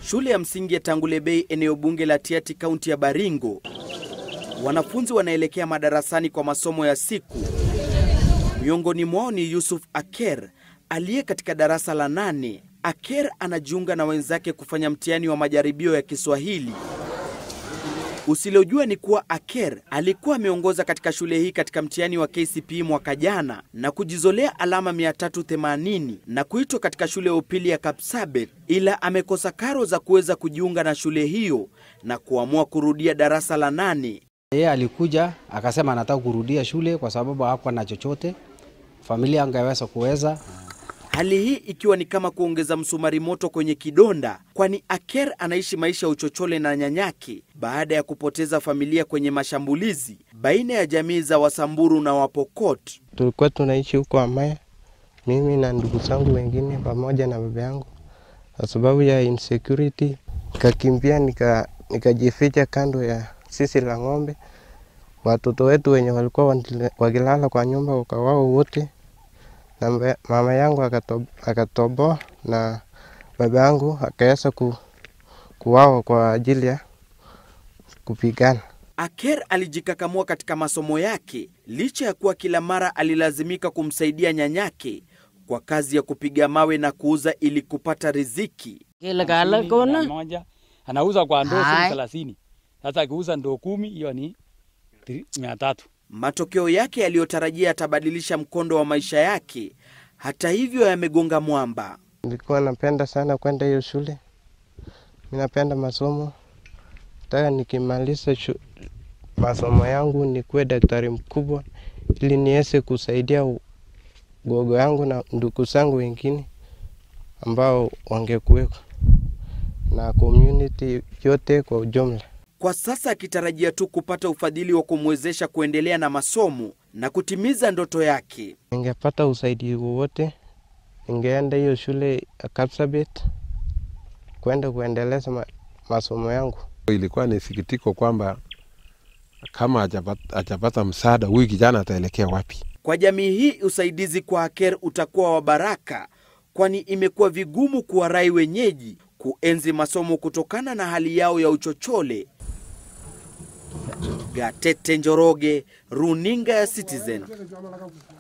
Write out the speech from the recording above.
Shule ya msingi ya Tangulebei, eneo bunge la Tiaty, kaunti ya Baringo. Wanafunzi wanaelekea madarasani kwa masomo ya siku. Miongoni mwao ni Yusuf Aker aliye katika darasa la nane. Aker anajiunga na wenzake kufanya mtihani wa majaribio ya Kiswahili. Usilojua ni kuwa Aker alikuwa ameongoza katika shule hii katika mtihani wa KCPE mwaka jana na kujizolea alama 380 na kuitwa katika shule ya upili ya Kapsabet, ila amekosa karo za kuweza kujiunga na shule hiyo na kuamua kurudia darasa la nane. Yeye alikuja akasema anataka kurudia shule kwa sababu hakuwa na chochote, familia angeweza kuweza Hali hii ikiwa ni kama kuongeza msumari moto kwenye kidonda, kwani Aker anaishi maisha ya uchochole na nyanyake baada ya kupoteza familia kwenye mashambulizi baina ya jamii za Wasamburu na Wapokot. Tulikuwa tunaishi huko Amaya, mimi na ndugu zangu wengine pamoja na baba yangu. Kwa sababu ya insecurity, nikakimbia nika nikajificha kando ya sisi la ng'ombe. Watoto wetu wenye walikuwa wanile- wakilala kwa nyumba wakawao wote, na mbe- mama yangu akato- akatoboa na baba yangu akaweza ku, kuwawa kwa ajili ya kupigana. Aker alijikakamua katika masomo yake licha ya kuwa kila mara alilazimika kumsaidia nyanyake kwa kazi ya kupiga mawe na kuuza ili kupata riziki. Kile kala kona moja anauza kwa ndoo Hai. shilingi thelathini. Sasa akiuza ndoo kumi hiyo ni tri- mia tatu. Matokeo yake yaliyotarajia yatabadilisha mkondo wa maisha yake, hata hivyo yamegonga mwamba. Nilikuwa napenda sana kwenda hiyo shule, mi napenda masomo. Nataka nikimaliza shu- masomo yangu nikuwe daktari mkubwa, ili niweze kusaidia u- gogo yangu na ndugu zangu wengine ambao wangekuweko na community yote kwa ujumla. Kwa sasa akitarajia tu kupata ufadhili wa kumwezesha kuendelea na masomo na kutimiza ndoto yake. Ningepata usaidizi wowote, ningeenda hiyo shule ya Kapsabet kwenda kuendeleza ma, masomo yangu. Ilikuwa ni sikitiko kwamba kama hajapata hajapata msaada, huyu kijana ataelekea wapi? Kwa jamii hii, usaidizi kwa Aker utakuwa wa baraka, kwani imekuwa vigumu kuwarai wenyeji kuenzi masomo kutokana na hali yao ya uchochole. Gatete Njoroge, runinga ya Citizen.